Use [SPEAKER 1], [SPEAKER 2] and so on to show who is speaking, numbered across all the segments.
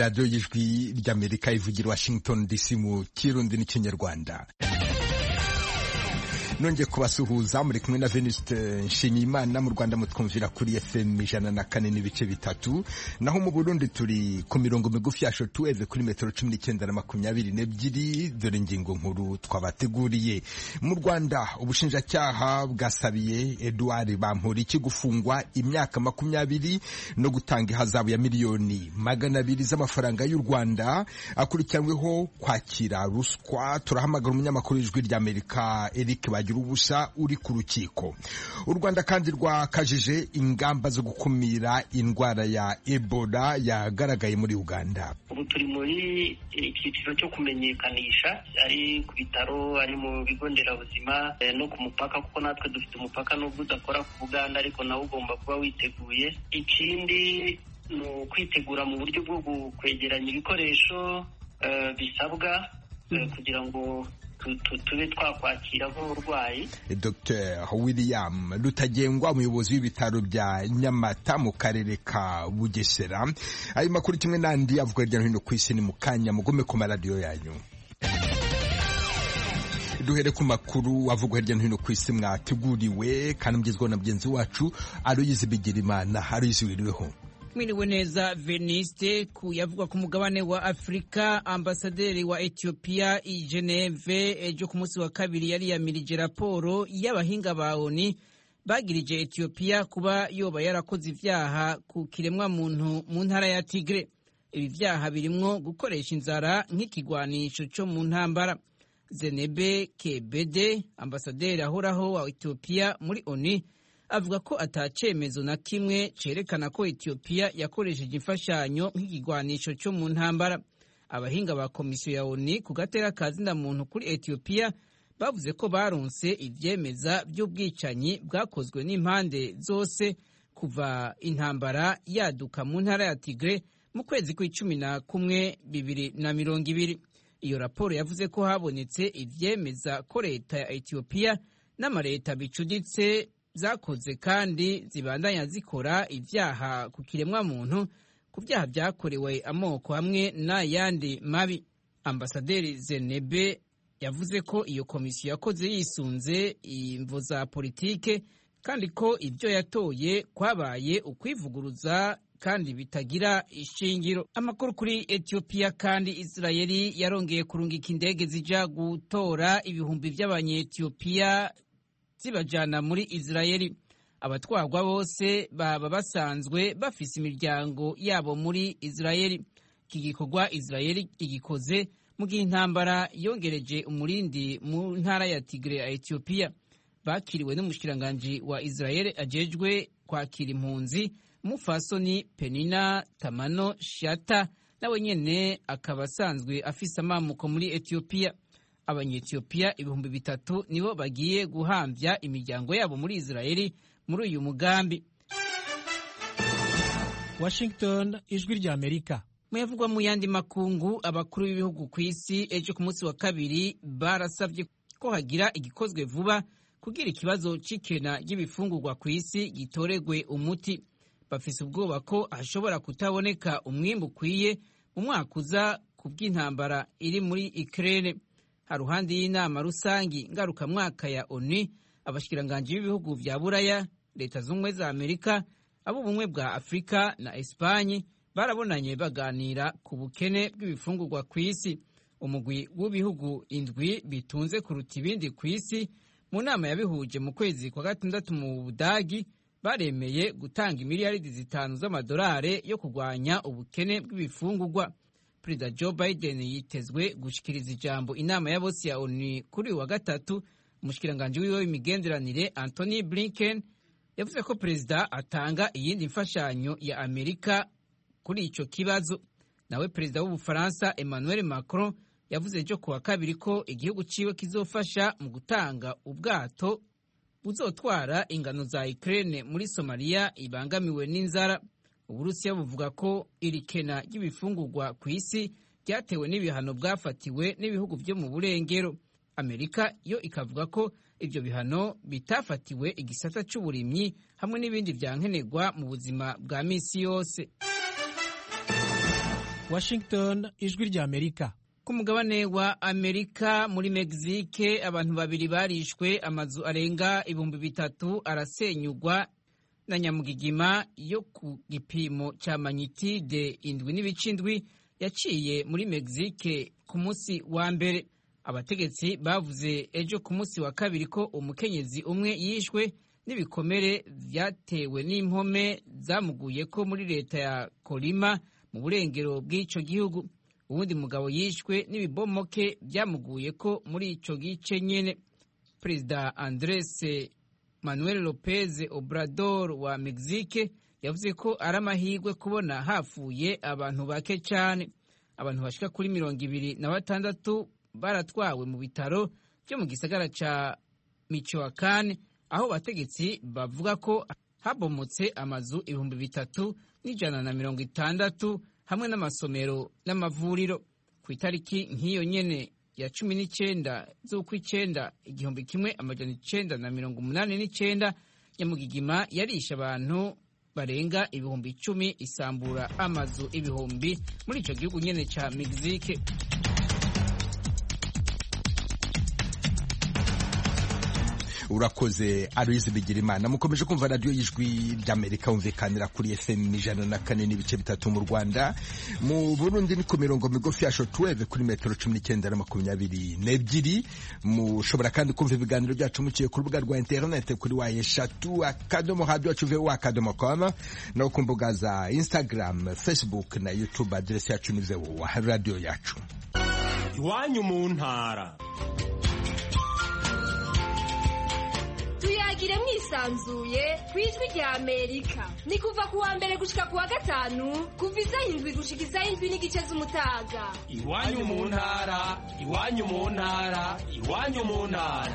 [SPEAKER 1] radiyo y'ijwi ry'amerika ivugira washington dc mu kirundi n'ikinyarwanda nongeye kubasuhuza muri kumwe na Venuste Nshimiyimana mu Rwanda mutwumvira kuri FM ijana na kane n'ibice bitatu naho mu Burundi turi ku mirongo migufi ya shortwave kuri metero cumi n'icyenda na makumyabiri n'ebyiri dore ingingo nkuru twabateguriye mu Rwanda ubushinjacyaha bwasabiye Edouard Bamporiki gufungwa imyaka makumyabiri no gutanga ihazabu ya miliyoni magana abiri z'amafaranga y'u Rwanda akurikiranyweho kwakira ruswa turahamagara umunyamakuru w'ijwi ry'Amerika Eric Bagira ubusa uri ku rukiko u Rwanda kandi rwakajije ingamba zo gukumira indwara ya Ebola yagaragaye muri Uganda
[SPEAKER 2] ubu turi muri icyiciro cyo kumenyekanisha ari ku bitaro ari mu bigo nderabuzima no ku mupaka kuko natwe dufite umupaka nubwo udakora ku Buganda ariko nawe ugomba kuba witeguye ikindi ni ukwitegura mu buryo bwo kwegeranya ibikoresho bisabwa kugira ngo tube twakwakira nk'uburwayi
[SPEAKER 1] Dr William Rutagengwa umuyobozi w'ibitaro bya Nyamata mu karere ka Bugesera ayo makuru kimwe n'andi avuga hirya no hino ku isi ni mu kanya mugome ku maradiyo yanyu duhere ku makuru avugwa hirya no hino ku isi mwateguriwe kandi mugezweho na mugenzi wacu Aloyizi Bigirimana Aloyizi wiriweho
[SPEAKER 3] mwiriwe neza veniste ku yavugwa ku mugabane wa afurika ambasaderi wa etiyopiya i geneve ejo ku munsi wa kabiri yari yamirije raporo y'abahinga ba oni bagirije etiyopiya kuba yoba yarakoze ivyaha ku kiremwa muntu mu ntara ya tigre ibi vyaha birimwo gukoresha inzara nk'ikigwanisho co mu ntambara zenebe kebede ambasaderi ahoraho wa etiyopiya muri oni avuga ko atacemezo na kimwe cerekana ko Ethiopia yakoresheje imfashanyo nk'ikigwanisho cyo mu ntambara abahinga ba komisiyo ya ONU ku gatera kazina muntu kuri Ethiopia bavuze ko baronse ivyemeza by'ubwicanyi bwakozwe n'impande zose kuva intambara yaduka mu ntara ya Tigre mu kwezi kw'icumi na kumwe bibiri na mirongo ibiri iyo raporo yavuze ko habonetse ivyemeza ko leta ya Ethiopia n'amareta bicuditse zakoze kandi zibandanya zikora ivyaha ku kiremwa muntu ku vyaha vyakorewe amoko hamwe n'ayandi mabi ambasaderi zenebe yavuze ko iyo komisiyo yakoze yisunze imvo za politike kandi ko ivyo yatoye kwabaye ukwivuguruza kandi bitagira ishingiro amakuru kuri etiyopiya kandi isirayeli yarongeye kurungika indege zija gutora ibihumbi vy'abanyetiyopiya zibajana muri Israeli abatwarwa bose baba basanzwe bafise imiryango yabo muri Israeli iki gikorwa Israeli igikoze mu gihe intambara yongereje umurindi mu ntara ya Tigre ya Ethiopia bakiriwe n'umushikiranganji wa Israeli ajejwe kwakira impunzi Mufasoni Penina Tamano Shata nawe nyene akaba asanzwe afise amamuko muri Ethiopia abanyetiyopiya ibihumbi bitatu nibo bagiye guhambya imiryango yabo muri Israeli muri uyu mugambi
[SPEAKER 4] Washington ijwi rya Amerika
[SPEAKER 3] muyavugwa mu yandi makungu abakuru b'ibihugu ku isi ejo ku munsi wa kabiri barasabye ko hagira igikozwe vuba kugira ikibazo c'ikena ry'ibifungurwa ku isi gitoregwe umuti bafise ubwoba ko hashobora kutaboneka umwimbu ukwiye mu mwaka uza ku bw'intambara iri muri Ukraine haruhande y'inama rusangi ngarukamwaka ya ONU abashikiranganji b'ibihugu vya Buraya leta z'ubumwe za Amerika ab'ubumwe bwa Afurika na Espanye barabonanye baganira ku bukene bw'ibifungurwa ku isi umugwi w'ibihugu indwi bitunze kuruta ibindi ku isi mu nama yabihuje mu kwezi kwa gatandatu mu Budagi baremeye gutanga imiliyaridi zitanu z'amadolari yo kurwanya ubukene bw'ibifungurwa perezida joe biden yitezwe gushikiriza ijambo inama ya bose ya onu kuri uyu wa gatatu umushikiranganji wiwe w'imigenderanire anthony blinken yavuze ko perezida atanga iyindi mfashanyo ya amerika kuri ico kibazo nawe perezida w'ubufaransa emmanuel macron yavuze ejo kuwa kabiri ko igihugu ciwe kizofasha mu gutanga ubwato buzotwara ingano za ukraine muri somaliya ibangamiwe n'inzara uburusiya buvuga ko iri kena ry'ibifungurwa ku isi ryatewe n'ibihano bwafatiwe n'ibihugu byo mu burengero amerika yo ikavuga ko ibyo bihano bitafatiwe igisata cy'uburimyi hamwe n'ibindi byankenerwa mu buzima bwa misi yose
[SPEAKER 4] washington ijwi ry'amerika
[SPEAKER 3] ku mugabane wa amerika muri mexique abantu babiri barishwe amazu arenga ibihumbi bitatu arasenyugwa na nyamugigima yo ku gipimo cya manyitide indwi n'ibicindwi yaciye muri mexique ku munsi wa mbere abategetsi bavuze ejo ku munsi wa kabiri ko umukenyezi umwe yishwe n'ibikomere byatewe n'impome zamuguye ko muri leta ya kolima mu burengero bw'icyo gihugu uwundi mugabo yishwe n'ibibomoke byamuguye ko muri icyo gice nyine perezida andres manuel lopez obrador wa mexique yavuze ko ari amahirwe kubona hafuye abantu bake cyane abantu bashika kuri mirongo ibiri na batandatu baratwawe mu bitaro byo mu gisagara cya michoacan aho abategetsi bavuga ko habomotse amazu ibihumbi bitatu n'ijana na mirongo itandatu hamwe n'amasomero n'amavuriro ku itariki nk'iyo nyene ya cumi n'icyenda z'ukw'icyenda igihumbi kimwe amajana icenda na mirongo umunani n'icyenda nyamugigima yarishe abantu barenga ibihumbi icumi isambura amazu ibihumbi muri icyo gihugu nyene ca mexique
[SPEAKER 1] urakoze aloyizi bigirimana mukomeje kumva radiyo y'ijwi ry'amerika wumvikanira kuri fm ijana na kane n'ibice bitatu mu rwanda mu burundi ni ku mirongo migufi ya shotweve kuri metero cumi n'icyenda na makumyabiri n'ebyiri mushobora kandi kumva ibiganiro byacu muciye ku rubuga rwa interinete kuri wa eshatu akadomo radiyo yacu vewo akadomo koma no ku mbuga za instagram facebook na youtube aderesi yacu ni vewo radiyo yacu
[SPEAKER 5] iwanyu mu ntara
[SPEAKER 6] tuyagire mwisanzuye ku ijwi rya amerika ni kuva ku wa mbere gushika ku wa gatanu kuva isaha indwi gushika isaha indwi n'igice z'umutaga
[SPEAKER 5] iwanyu mu ntara iwanyu mu ntara iwanyu mu ntara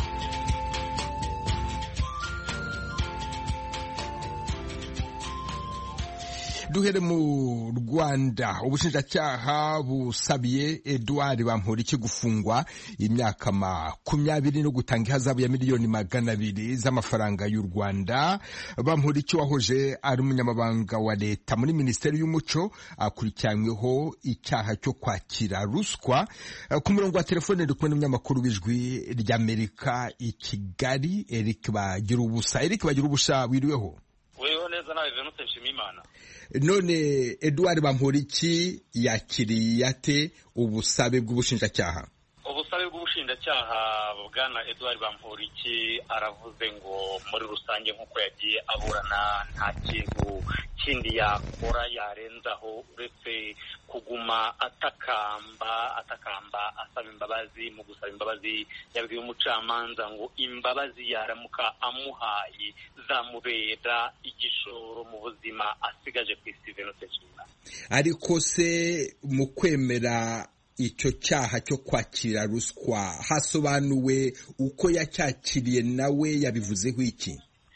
[SPEAKER 1] duhere mu rwanda ubushinjacyaha busabiye eduard bamporiki gufungwa imyaka makumyabiri no gutanga ihazabu ya miliyoni magana abiri z'amafaranga y'u rwanda bamporiki wahoje ari umunyamabanga wa leta muri minisiteri y'umuco akurikiranyweho icyaha cyo kwakira ruswa ku murongo wa telefone ndi kumwe n'umunyamakuru w'ijwi ry'amerika i kigali eric bagira ubusa eric bagira ubusa wiriweho
[SPEAKER 7] weho neza nawe venute nshimiyimana
[SPEAKER 1] none eduard bamporiki yakiriye ate ubusabe bw'ubushinjacyaha
[SPEAKER 7] ubusabe bw'ubushinjacyaha bwana eduard bamporiki aravuze ngo muri rusange nk'uko yagiye aburana nta kintu kindi yakora yarenzaho uretse kuguma atakamba atakamba asaba imbabazi mu gusaba imbabazi yabwiye umucamanza ngo imbabazi yaramuka amuhaye zamubera igishoro mu buzima asigaje ku isi venute nshimiyimana
[SPEAKER 1] ariko se mu kwemera icyo cyaha cyo kwakira ruswa hasobanuwe uko yacyakiriye nawe yabivuzeho iki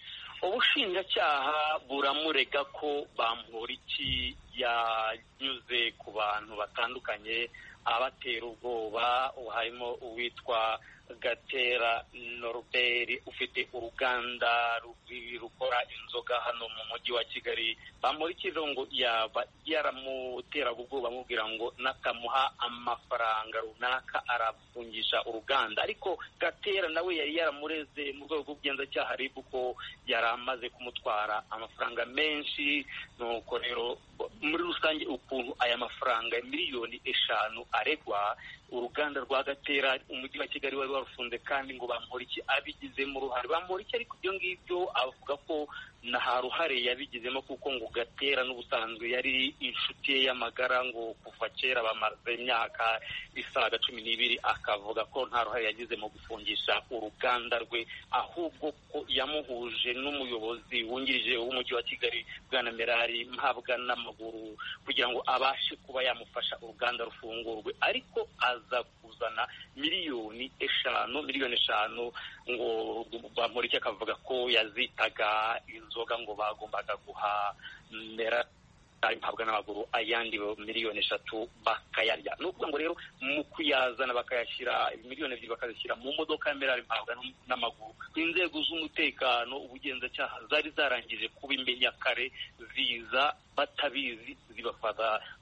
[SPEAKER 7] ubushinjacyaha buramurega ko bamporiki yanyuze ku bantu batandukanye abatera ubwoba harimo uwitwa gatera noruberi ufite uruganda rukora inzoga hano mu mujyi wa kigali bamurikira ngo yaba yaramuteraga ubwoba amubwira ngo natamuha amafaranga runaka arafungisha uruganda ariko gatera nawe yari yaramureze mu rwego rw'ubugenzacyaha rib ko yari amaze kumutwara amafaranga menshi nuko rero muri rusange ukuntu aya mafaranga miliyoni eshanu aregwa uruganda rwa gatera umujyi wa kigali wari warufunze kandi ngo bamporiki abigizemo uruhare bamporiki ariko ibyo ngibyo avuga ko nta ruhare yabigizemo kuko ngo gatera n'ubusanzwe yari inshuti ye y'amagara ngo kuva kera bamaze imyaka isaga cumi n'ibiri akavuga ko nta ruhare yagize mu gufungisha uruganda rwe ahubwo ko yamuhuje n'umuyobozi wungirije w'umujyi wa kigali bwana merari mpabwa n'amaguru kugira ngo abashe kuba yamufasha uruganda rufungurwe ariko aza kuzana miliyoni eshanu miliyoni eshanu ngo bamurike akavuga ko yazitaga inzoga ngo bagombaga guha mera mpabwa n'amaguru ayandi miliyoni eshatu bakayarya ni ukuvuga ngo rero mu kuyazana bakayashyira miliyoni ebyiri bakazishyira mu modoka ya merari mpabwa n'amaguru inzego z'umutekano ubugenzacyaha zari zarangije kuba imenya kare ziza batabizi zibafata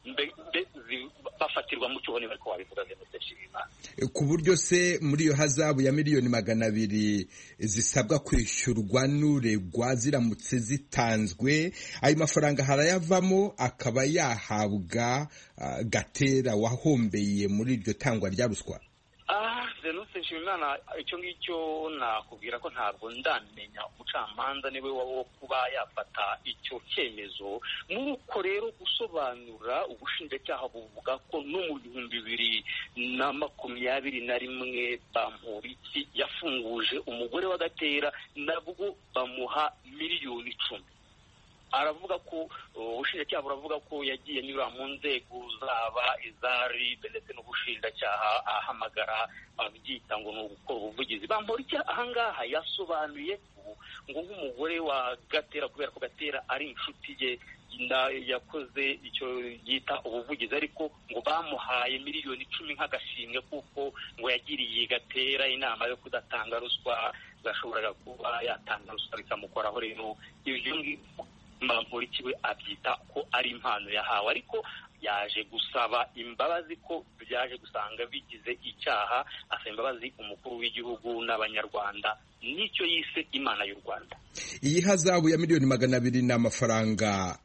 [SPEAKER 7] bafatirwa mu cyuho niba ariko wabivuga venuste nshimiyimana
[SPEAKER 1] ku buryo se muri iyo hazabu ya miliyoni magana abiri zisabwa kwishyurwa n'uregwa ziramutse zitanzwe ayo mafaranga harayavamo akaba yahabwa gatera wahombeye muri iryo tangwa rya ruswa
[SPEAKER 7] venuste nshimiyimana icyo ngicyo nakubwira ko ntabwo ndamenya umucamanza niwe wo kuba yafata icyo cyemezo muri uko rero gusobanura ubushinjacyaha buvuga ko no mu bihumbi bibiri na makumyabiri na rimwe bamporiki yafunguje umugore wa gatera nabwo bamuha miliyoni icumi aravuga ko ubushinjacyaha buravuga ko yagiye anyura mu nzego zaba iza ribe ndetse n'ubushinjacyaha ahamagara abyita ngo ni ugukora ubuvugizi bambora icyo ahangaha yasobanuye ngo nk'umugore wa gatera kubera ko gatera ari inshuti ye yakoze icyo yita ubuvugizi ariko ngo bamuhaye miliyoni icumi nk'agashimwe kuko ngo yagiriye gatera inama yo kudatanga ruswa gashoboraga kuba yatanga ruswa bikamukoraho rero ibyo ngibyo mpamvu we abyita ko ari impano yahawe ariko yaje gusaba imbabazi ko byaje gusanga bigize icyaha asaba imbabazi umukuru w'igihugu n'abanyarwanda nicyo yise imana y'u rwanda
[SPEAKER 1] iyi hazabu ya miliyoni magana abiri ni amafaranga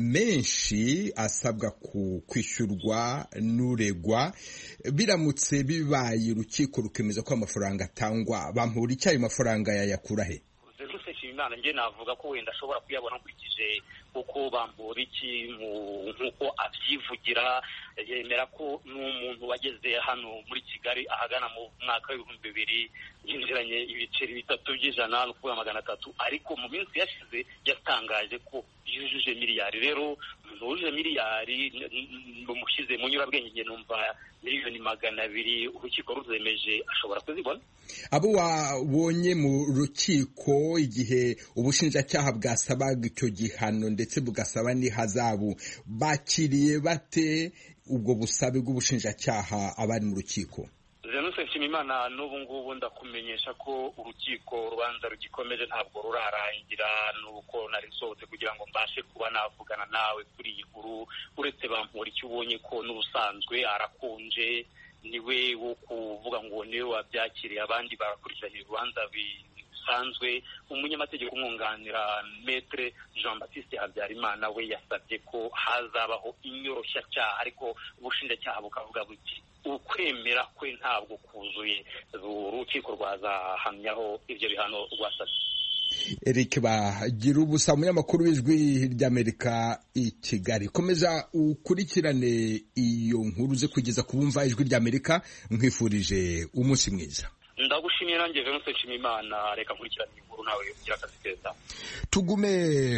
[SPEAKER 1] menshi asabwa kwishyurwa n'uregwa biramutse bibaye urukiko rukemeza ko amafaranga atangwa bampura icyo ayo mafaranga yayakura he
[SPEAKER 7] imana njye navuga ko wenda ashobora kuyabona nkurikije kuko bambura iki nk'uko abyivugira yemera ko n'umuntu wageze hano muri kigali ahagana mu mwaka w'ibihumbi bibiri yinjiranye ibiceri bitatu by'ijana ni ukuvuga magana atatu ariko mu minsi yashize yatangaje ko yujuje miliyari rero umuntu wujuje miliyari umushyize mu nyurabwenge numva miliyoni magana abiri urukiko ruzemeje ashobora kuzibona
[SPEAKER 1] abo wabonye mu rukiko igihe ubushinjacyaha bwasabaga icyo gihano ndetse bugasaba n'ihazabu bakiriye bate ubwo busabe bw'ubushinjacyaha abari mu rukiko
[SPEAKER 7] Zenusi Nshimimana n'ubu ngubu ndakumenyesha ko urukiko urubanza rugikomeje ntabwo rurarangira nuko nari nsohotse kugira ngo mbashe kuba navugana nawe kuri iyi nkuru uretse bampura icyo ubonye ko n'ubusanzwe arakonje niwe wo kuvuga ngo niwe wabyakiriye abandi barakurikiranye urubanza bisanzwe umunyamategeko umwunganira metre jean baptiste habyarimana we yasabye ko hazabaho inyoroshyacyaha ariko ubushinjacyaha bukavuga buti ukwemera kwe ntabwo kuzuye urukiko rwazahamyaho ibyo bihano rwasabye
[SPEAKER 1] Eric bagira ubusa umunyamakuru w'ijwi ry'Amerika i Kigali komeza ukurikirane iyo nkuru ze kugeza ku bumva ijwi ry'Amerika nkwifurije umunsi mwiza
[SPEAKER 7] ndagushimiye nanjye Venuste Nshimiyimana reka nkurikirane inkuru nawe ugira akazi keza
[SPEAKER 1] tugume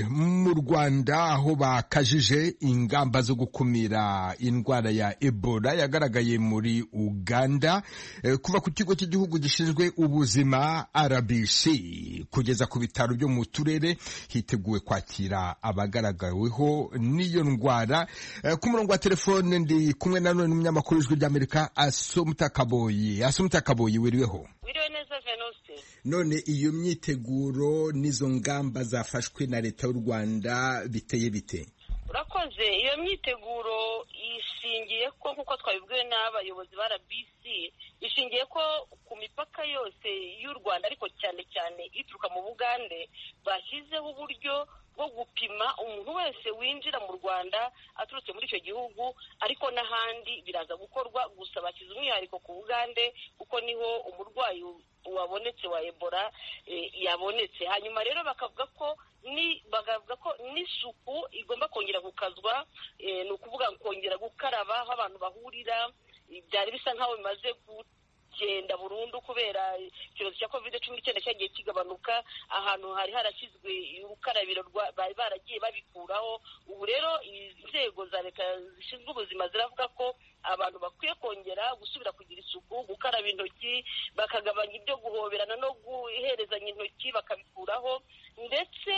[SPEAKER 1] mu Rwanda aho bakajije ingamba zo gukumira indwara ya Ebola yagaragaye muri Uganda kuva ku kigo cy'igihugu gishinzwe ubuzima RBC kugeza ku bitaro byo mu turere hiteguwe kwakira abagaragaweho n'iyo ndwara ku murongo wa telefone ndi kumwe na none n'umunyamakuru w'ijwi ry'Amerika Asumta Kaboyi Asumta Kaboyi wiriweho
[SPEAKER 8] wiriwe neza Venuste
[SPEAKER 1] none iyo myiteguro n'izo ngamba zafashwe na leta y'u Rwanda biteye bite
[SPEAKER 8] urakoze iyo myiteguro ishingiye ko nk'uko twabibwiwe n'abayobozi ba RBC ishingiye ko ku mipaka yose y'u Rwanda ariko cyane cyane ituruka mu Bugande bashyizeho uburyo bwo gupima umuntu wese winjira mu Rwanda aturutse muri icyo gihugu ariko n'ahandi biraza gukorwa gusa bashyize umwihariko ku Bugande kuko niho umurwayi wabonetse wa Ebola yabonetse hanyuma rero bakavuga ko ni bakavuga ko n'isuku igomba kongera gukazwa ni ukuvuga kongera gukaraba aho abantu bahurira byari bisa nk'aho bimaze kugenda burundu kubera icyorezo cya covid cumi n'icyenda cyagiye kigabanuka ahantu hari harashyizwe urukarabiro bari baragiye babikuraho ubu rero inzego za leta zishinzwe ubuzima ziravuga ko abantu bakwiye kongera gusubira kugira isuku gukaraba intoki bakagabanya ibyo guhoberana no guherezanya intoki bakabikuraho ndetse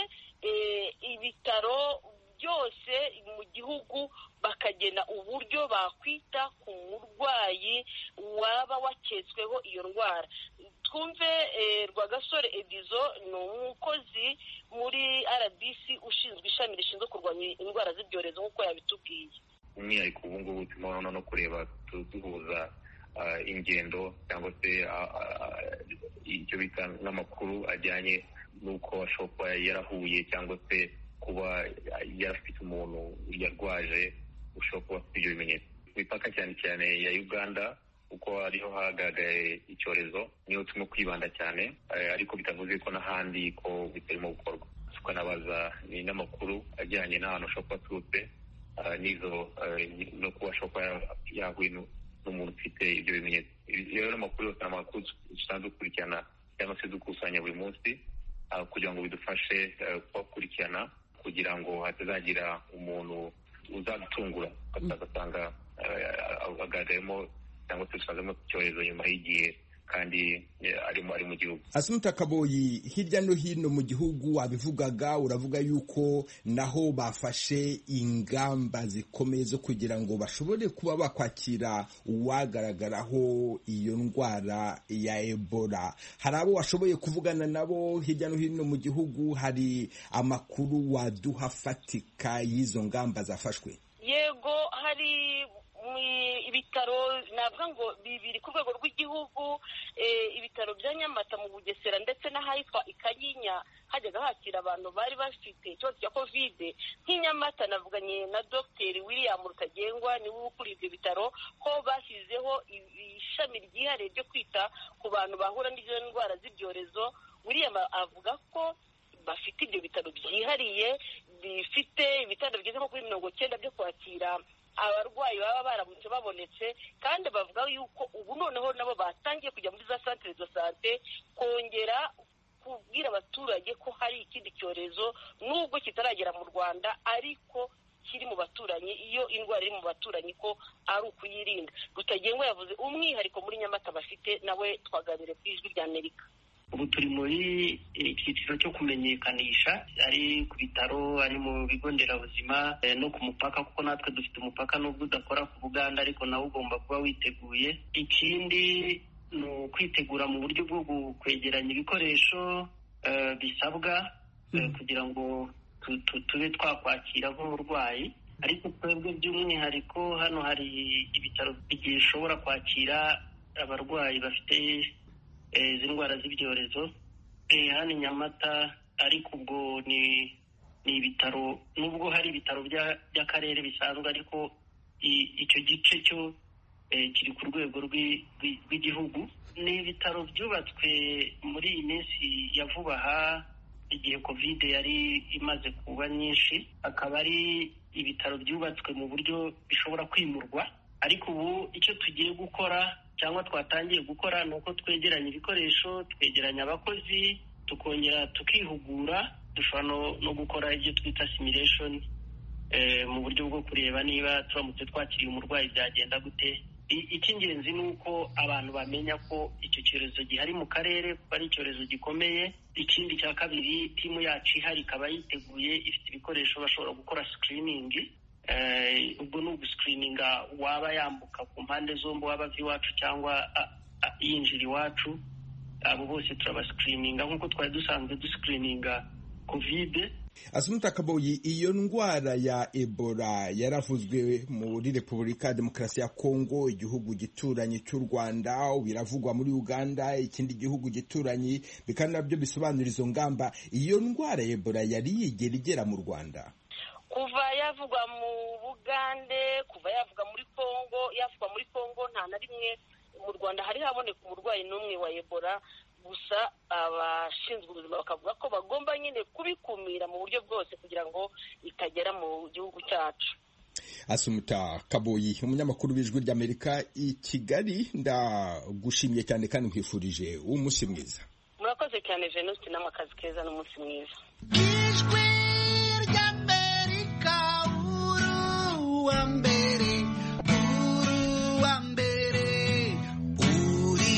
[SPEAKER 8] ibitaro byose mu gihugu bakagena uburyo bakwita ku murwayi waba waketsweho iyo ndwara twumve rwagasore edizo ni umukozi muri rbc ushinzwe ishami rishinzwe kurwanya indwara z'ibyorezo nk'uko yabitubwiye
[SPEAKER 9] umwihariko ubu ngubu turimo no kureba duhuza ingendo cyangwa se icyo bita n'amakuru ajyanye n'uko ashobora kuba yarahuye cyangwa se kuba yarafite umuntu yarwaje ushobora kuba afite ibyo bimenyetso ku mipaka cyane cyane ya uganda kuko ariho hagaragaye icyorezo niho turimo kwibanda cyane ariko bitavuze ko n'ahandi ko bitarimo gukorwa tukanabaza ni n'amakuru ajyanye n'ahantu ashobora kuba aturutse n'izo no kuba ashobora kuba yahuye n'umuntu ufite ibyo bimenyetso rero n'amakuru yose ni amakuru dusanzwe dukurikirana cyangwa se dukusanya buri munsi kugira ngo bidufashe kubakurikirana kugira ngo hatazagira umuntu uzadutungura agasanga agaragayemo cyangwa se dusangamo icyorezo nyuma y'igihe kandi arimo ari mu gihugu
[SPEAKER 1] asumuta kaboyi hirya no hino mu gihugu wabivugaga uravuga yuko naho bafashe ingamba zikomeye zo kugira ngo bashobore kuba bakwakira uwagaragaraho iyo ndwara ya ebola hari abo washoboye kuvugana nabo hirya no hino mu gihugu hari amakuru waduha afatika y'izo ngamba zafashwe
[SPEAKER 8] yego hari ibitaro navuga ngo bibiri ku rwego rw'igihugu ibitaro bya nyamata mu bugesera ndetse n'ahitwa ikanyinya hajyaga hakira abantu bari bafite ikibazo cya kovide nk'inyamata navuganye na dogiteri william rutagengwa niwe ukuriye ibyo bitaro ko bashyizeho ishami ryihariye ryo kwita ku bantu bahura n'izo ndwara z'ibyorezo william avuga ko bafite ibyo bitaro byihariye bifite ibitaro bigeze nko kuri mirongo cyenda byo kwakira abarwayi baba baramutse babonetse kandi bavuga yuko ubu noneho nabo batangiye kujya muri za santire do sante kongera kubwira abaturage ko hari ikindi cyorezo nubwo kitaragera mu rwanda ariko kiri mu baturanyi iyo indwara iri mu baturanyi ko ari ukuyirinda rutagengwa yavuze umwihariko muri nyamata bafite nawe twaganire ku ijwi rya amerika
[SPEAKER 2] ubu turi muri icyiciro cyo kumenyekanisha ari ku bitaro ari mu bigo nderabuzima no ku mupaka kuko natwe dufite umupaka nubwo udakora ku buganda ariko nawe ugomba kuba witeguye ikindi ni ukwitegura mu buryo bwo kwegeranya ibikoresho bisabwa kugira ngo tube twakwakira nk'umurwayi ariko twebwe by'umwihariko hano hari ibitaro bishobora kwakira abarwayi bafite izi ndwara z'ibyorezo hano i nyamata ariko ubwo ni ni ibitaro nubwo hari ibitaro by'akarere bisanzwe ariko icyo gice cyo kiri ku rwego rw'igihugu ni ibitaro byubatswe muri iyi minsi ya vuba aha igihe kovide yari imaze kuba nyinshi akaba ari ibitaro byubatswe mu buryo bishobora kwimurwa ariko ubu icyo tugiye gukora cyangwa twatangiye gukora ni uko twegeranya ibikoresho twegeranya abakozi tukongera tukihugura dushobora no gukora ibyo twita simulation mu buryo bwo kureba niba turamutse twakiriye umurwayi byagenda gute icy'ingenzi ni uko abantu bamenya ko icyo cyorezo gihari mu karere kuko ari icyorezo gikomeye ikindi cya kabiri timu yacu ihari ikaba yiteguye ifite ibikoresho bashobora gukora sikiriningi ubwo ni ugusikirininga waba yambuka ku mpande zombi waba ava iwacu cyangwa yinjira iwacu abo bose turabasikirininga nk'uko twari dusanzwe dusikirininga kovide
[SPEAKER 1] asumuta kaboyi iyo ndwara ya ebola yaravuzwe muri repubulika ya demokarasi ya kongo igihugu gituranye cy'u rwanda biravugwa muri uganda ikindi gihugu gituranye bikaba nabyo bisobanura izo ngamba iyo ndwara ya ebola yari yigera igera mu rwanda
[SPEAKER 8] kuva yavugwa mu bugande kuva yavuga muri kongo yavugwa muri kongo nta na rimwe mu rwanda hari haboneka umurwayi n'umwe wa ebola gusa abashinzwe ubuzima bakavuga ko bagomba nyine kubikumira mu buryo bwose kugira ngo itagera mu gihugu cyacu
[SPEAKER 1] asumuta kaboyi umunyamakuru w'ijwi ry'amerika i kigali ndagushimiye cyane kandi nkwifurije umunsi mwiza
[SPEAKER 8] murakoze cyane venuste n'amakazi keza n'umunsi mwiza
[SPEAKER 10] ijwi ry'amerika uruwa mbere uruwa mbere uri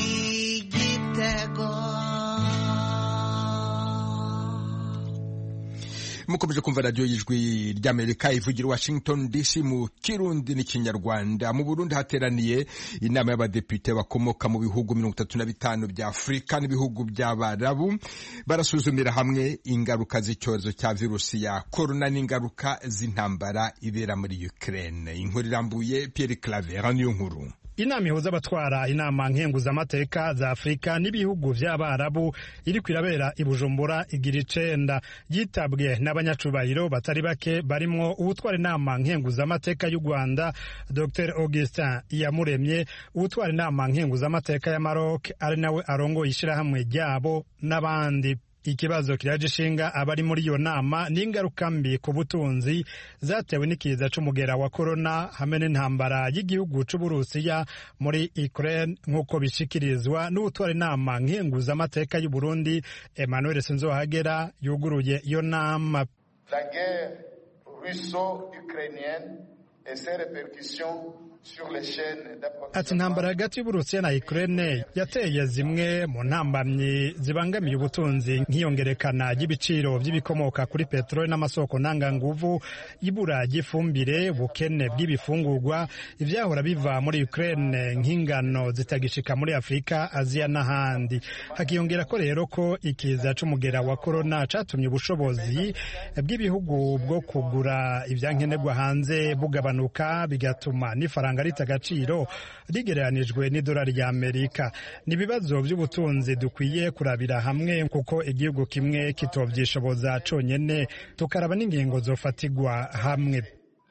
[SPEAKER 10] gitego
[SPEAKER 1] mukomeje kumva radiyo y'ijwi ry'amerika ivugira washington dc mu kirundi n'ikinyarwanda mu burundi hateraniye inama y'abadepite bakomoka mu bihugu mirongo itatu na bitanu bya afurika n'ibihugu by'abarabu barasuzumira hamwe ingaruka z'icyorezo cya virusi ya korona n'ingaruka z'intambara ibera muri ukraine inkuru irambuye pierre claver niyo nkuru
[SPEAKER 11] inama ihuza abatwara inama nkenguzamateka za afurika n'ibihugu by'abarabu iri kwirabera i bujumbura igira icenda yitabwe n'abanyacubahiro batari bake barimwo uwutwara inama nkenguzamateka y'u rwanda dr augustin iyamuremye uwutwara inama nkenguzamateka ya maroc ari nawe arongoye ishyirahamwe ryabo n'abandi ikibazo kiraje ishinga abari muri iyo nama n'ingaruka mbi ku butunzi zatewe n'ikiza c'umugera wa korona hamwe n'intambara y'igihugu c'uburusiya muri ukraine nk'uko bishikirizwa n'ubutwara inama nkenguzamateka y'u burundi emmanuel sinzohagera yuguruye iyo nama
[SPEAKER 12] la guerre russo-ukrainienne et ses répercussions
[SPEAKER 11] ati intambara hagati y'uburusiya na ukraine yateye zimwe mu ntambamyi zibangamiye ubutunzi nk'iyongerekana ry'ibiciro by'ibikomoka kuri peteroli n'amasoko ntanganguvu ibura ry'ifumbire ubukene bw'ibifungurwa ibyahora biva muri ukraine nk'ingano zitagishika muri afurika aziya n'ahandi hakiyongera ko rero ko ikiza c'umugera wa korona catumye ubushobozi bw'ibihugu bwo kugura ibyankenerwa hanze bugabanuka bigatuma n'ifaranga rita agaciro rigereranijwe n'idolari rya amerika ni ibibazo by'ubutunzi dukwiye kurabira hamwe kuko igihugu kimwe kitovyishoboza conyene tukaraba n'ingingo zofatigwa hamwe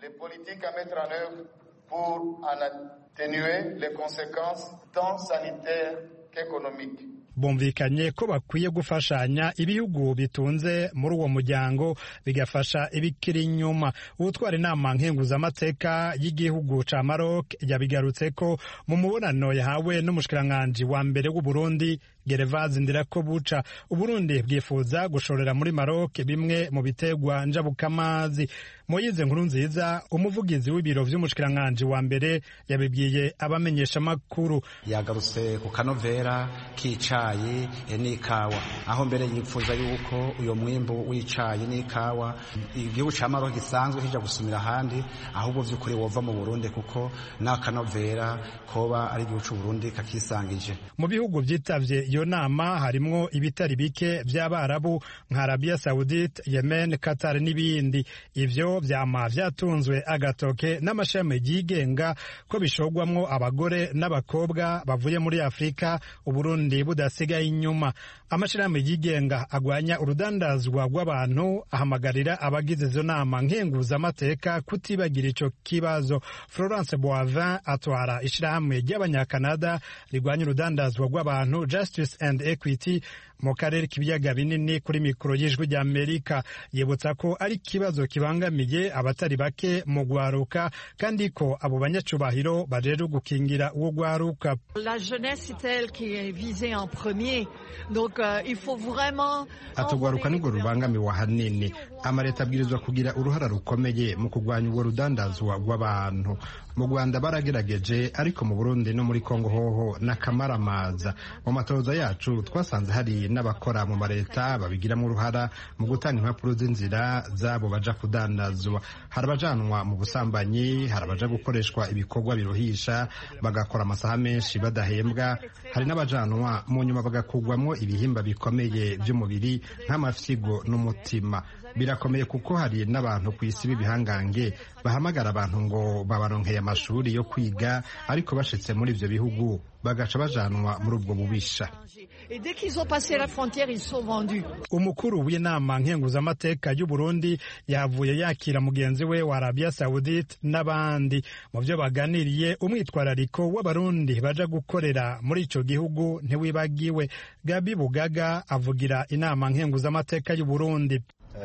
[SPEAKER 12] pour en atténuer les conséquences tant sanitaires qu'économiques
[SPEAKER 11] bumvikanye ko bakwiye gufashanya ibihugu bitunze muri uwo muryango bigafasha ibikiri inyuma utwara inama nkenguzamateka y'igihugu ca Maroc yabigarutse ko mu mubonano yahawe n'umushikiranganji wa mbere w'u Burundi Gervase Ndirakobuca Uburundi bwifuza gushorera muri Maroc bimwe mu bitegwa njabukamazi Moyize nkuru nziza umuvugizi w'ibiro vy'umushikiranganji wa mbere yabibwiye abamenyesha makuru
[SPEAKER 13] yagarutse ku kanovera k'icayi n'ikawa aho mbere yipfuza yuko uyo mwimbu w'icayi n'ikawa igihugu ca Maroc gisanzwe kija gusumira ahandi ahubwo vy'ukuri wova mu Burundi kuko n'akanovera koba ari igihugu c'u Burundi kakisangije
[SPEAKER 11] mu bihugu vyitavye iyo nama harimwo ibitari bike vy'abarabu nka Arabia Saudite Yemen Qatar n'ibindi ivyo vyama vyatunzwe agatoke n'amashami yigenga ko bishogwamwo abagore n'abakobwa bavuye muri Afrika Uburundi budasigaye inyuma amashirahamwe yigenga agwanya urudandazwa rw'abantu ahamagarira abagize izo nama nkenguzamateka kutibagira ico kibazo Florence Boivin atwara ishirahamwe ry'abanyakanada rigwanya urudandazwa rw'abantu Justice and Equity mu karere k'ibiyaga binini kuri mikoro y'ijwi rya Amerika yibutsa ko ari ikibazo kibangamiye abatari bake mu gwaruka kandi ko abo banyacubahiro bajejwe gukingira uwo gwaruka
[SPEAKER 14] La jeunesse c'est elle qui est visée en premier donc euh, il faut vraiment
[SPEAKER 11] atugwaruka nirwo rubangamiwe ahanini amaleta abwirizwa kugira uruhara rukomeye mu kurwanya ubwo rudandazwa rw'abantu mu rwanda baragerageje ariko mu burundi no muri kongo hoho n'akamaramaza mu matoza yacu twasanze hari n'abakora mu maleta babigiramo uruhara mu gutanga impapuro z'inzira zabo baja kudandazwa hari abajanwa mu busambanyi hari abaja gukoreshwa ibikorwa biruhisha bagakora amasaha menshi badahembwa hari n'abajanwa mu nyuma bagakugwamo ibihimba bikomeye by'umubiri nk'amafyigo n'umutima birakomeye kuko hari n'abantu ku isi b'ibihangange bahamagara abantu ngo babaronkeye amashuri yo kwiga ariko bashitse muri ivyo bihugu bagaca bajanwa muri ubwo bubisha
[SPEAKER 14] et dès qu'ils ont passé la frontière ils sont vendus
[SPEAKER 11] umukuru w'inama nkenguzamateka y'u Burundi yavuye yakira mugenzi we wa Arabia Saudite n'abandi mu byo baganiriye umwitwarariko w'abarundi baja gukorera muri ico gihugu ntiwibagiwe Gabi Bugaga avugira inama nkenguzamateka y'u Burundi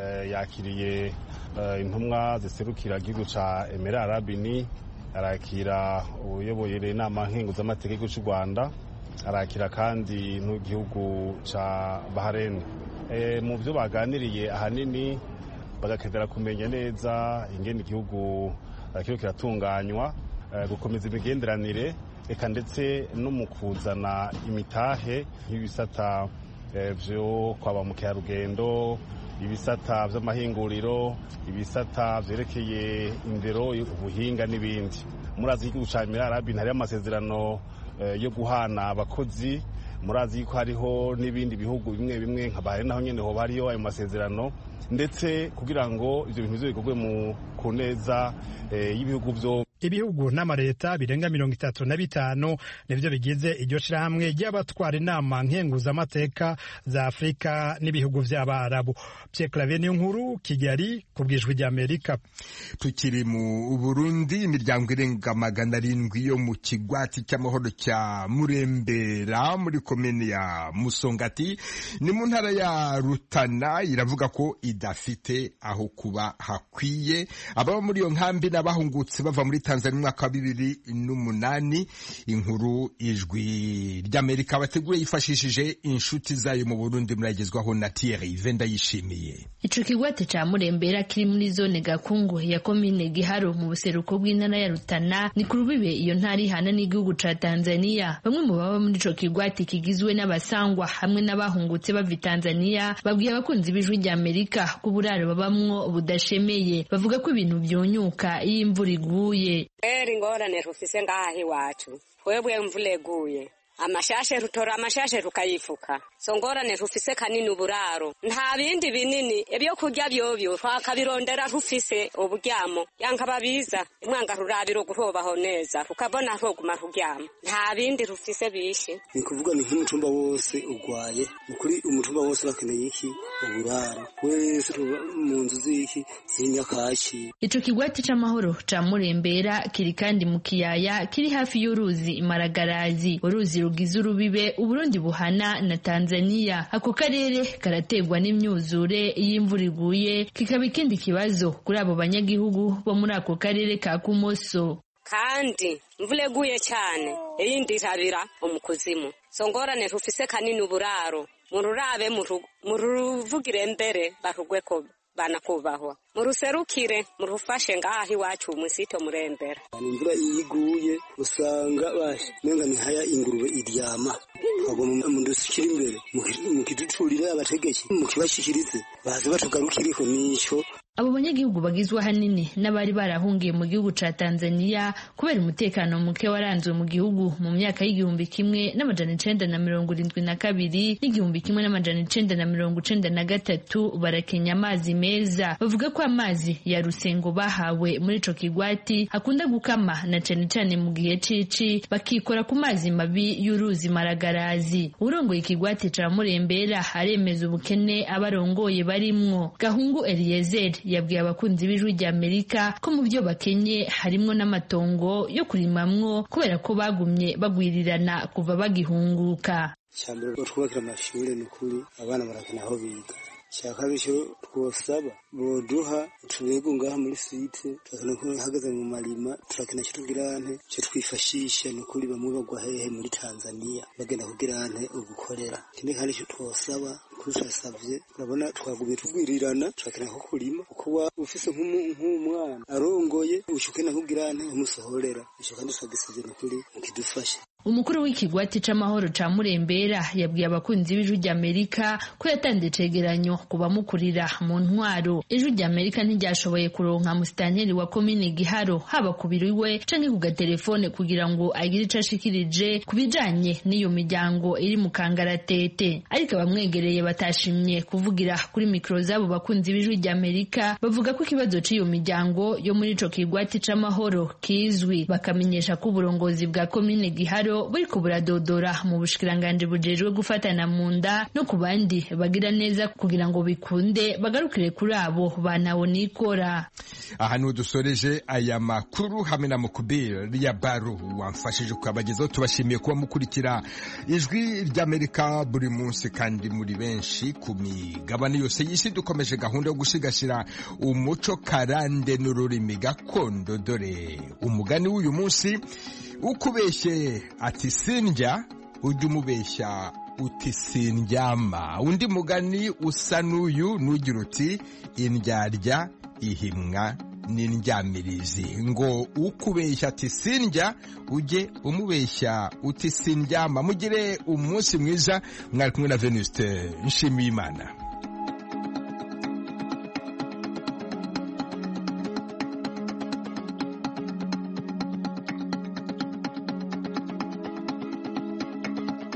[SPEAKER 15] yakiriye intumwa ziserukira igihugu ca Emirati Arabini arakira uyoboye inama nkenguzamateka cy'u Rwanda arakira kandi n'igihugu ca Bahrain mu byo baganiriye ahanini bagakenera kumenya neza ingene igihugu kiriko kiratunganywa gukomeza imigenderanire eka ndetse no mu kuzana imitahe nk'ibisata vyo kwa ba mukerarugendo ibisata by'amahinguriro ibisata byerekeye indero ubuhinga n'ibindi murazi igihugu cya emirarabi hariho amasezerano yo guhana abakozi murazi yuko hariho n'ibindi bihugu bimwe bimwe nka bahari naho nyine hoba hariyo ayo masezerano ndetse kugira ngo ibyo bintu bize bikorwe ku neza y'ibihugu byo
[SPEAKER 11] ibihugu n'amaleta birenga mirongo itatu na bitanu nivyo bigize iryo shirahamwe ry'abatwara inama nkenguzamateka za afurika n'ibihugu vy'abarabu Pierre Claver niyo nkuru kigali ku bwijwi ry'amerika
[SPEAKER 1] tukiri mu burundi imiryango irenga magana arindwi yo mu kigwati cy'amahoro cya murembera muri komini ya musongati ni mu ntara ya rutana iravuga ko idafite aho kuba hakwiye ababa muri iyo nkambi n'abahungutse bava muri tanzania umwaka wa bibiri n'umunani inkuru ijwi ry'amerika bateguye yifashishije inshuti zayo mu burundi muragezwaho na thierry venda yishimiye
[SPEAKER 16] ico kigwate ca murembera kiri muri zone gakungu ya komine giharo mu buseruko bw'intara ya rutana ni ku rubibe iyo ntara ihana n'igihugu ca tanzania bamwe mu baba muri ico kigwate kigizwe n'abasangwa hamwe n'abahungutse bava tanzania babwiye abakunzi b'ijwi ry'amerika ko uburaro babamwo budashemeye bavuga ko ibintu vyonyuka iyo imvura iguye
[SPEAKER 17] eri ingorane rufise ngaha iwacu twebwe imvura eguye amashashe rutora amashashe rukayifuka so ngorane rufise kanini uburaro nta bindi binini ibyo kurya byovyo twakabirondera rufise uburyamo yanka babiza imwanga rurabiro guhobaho neza rukabona rwoguma ruryama nta bindi rufise bishi
[SPEAKER 18] ni kuvuga ni nk'umutumba wose ugwaye ukuri umutumba wose bakeneye iki uburaro wese mu nzu z'iki z'inyakashi
[SPEAKER 16] ico kigwati c'amahoro ca murembera kiri kandi mu kiyaya kiri hafi y'uruzi imaragarazi uruzi rugize urubibe uburundi buhana na tanzania ako karere karategwa n'imyuzure iyo imvura iguye kikaba ikindi kibazo kuri abo banyagihugu bo muri ako karere ka kumoso
[SPEAKER 17] kandi imvura eguye cyane iyindi irabira umukuzimu so ngorane rufise kanini uburaro mururabe muruvugire mbere barugweko banakubahwa muruserukire murufashe ngaha iwacu umusito murembera
[SPEAKER 18] imvura iyo iguye usanga bashe menga ni haya ingurube iryama twagomba mudusukire imbere mukiducurire abategetsi mukibashikirize baze batugarukiriho nico
[SPEAKER 16] abo banyagihugu bagizwe ahanini n'abari barahungiye mu gihugu ca Tanzania kubera umutekano muke waranzwe mu gihugu mu myaka y'igihumbi kimwe n'amajana icenda na mirongo irindwi na kabiri n'igihumbi kimwe n'amajana icenda na mirongo icenda na gatatu barakenya amazi meza bavuga ko amazi ya rusengo bahawe muri ico kigwati akunda gukama na cane cane mu gihe cici bakikora ku mazi mabi y'uruzi maragarazi urongoye ikigwati ca murembera aremeza ubukene abarongoye barimwo gahungu Eliezer yabwiye abakunzi b'ijwi rya Amerika ko mu byo bakenye harimwo n'amatongo yo kurimamwo kubera ko bagumye bagwirirana kuva bagihunguka
[SPEAKER 18] cyambere twubakira amashuri ni ukuri abana barakena aho biga shaka bityo twosaba boduha tubego ngaha muri site turakena ko hagaze mu marima turakena cyo tugirante cyo twifashisha ni ukuri bamwe bagwa hehe muri Tanzania bagenda kugirante ugukorera kindi kandi cyo twosaba kurusasavye urabona twagumye tugwirirana turakena ko kurima kuko ufise nk'umwana arongoye ushukena kugirante umusohorera ico kandi twagisavye ni ukuri mukidufashe
[SPEAKER 16] umukuru w'ikigwati c'amahoro ca murembera yabwiye abakunzi b'ijwi ry'amerika ko yatanze icegeranyo ku bamukurira mu ntwaro ijwi ry'amerika ntiryashoboye kuronka musitanteri wa komine giharo haba ku biro iwe canke ku gatelefone kugira ngo agire ico ashikirije ku bijanye n'iyo miryango iri mu kangaratete ariko abamwegereye batashimye kuvugira kuri mikoro z'abo bakunzi b'ijwi ry'amerika bavuga ko ikibazo c'iyo miryango yo muri ico kigwati c'amahoro kizwi bakamenyesha ko uburongozi bwa komine giharo buriko buradodora mu bushikiranganje bujejwe gufatana mu nda no ku bandi bagira neza kugira ngo bikunde bagarukire kuri abo banawo nikora
[SPEAKER 1] aha niho dusoreje aya makuru hamwe na mukubiri ya baro wamfashije kuyabagezaho tubashimiye kuba mukurikira ijwi ry'amerika buri munsi kandi muri benshi ku migabane yose y'isi dukomeje gahunda yo gusigasira umuco karande n'ururimi gakondo dore umugani w'uyu munsi ukubeshye ati sindya ujya umubeshya uti sindyama undi mugani usa n'uyu nugira uti indyarya ihimwa n'indyamirizi ngo ukubeshya ati sindya ujye umubeshya uti sindyama mugire umunsi mwiza mwari kumwe na venuste nshimiyimana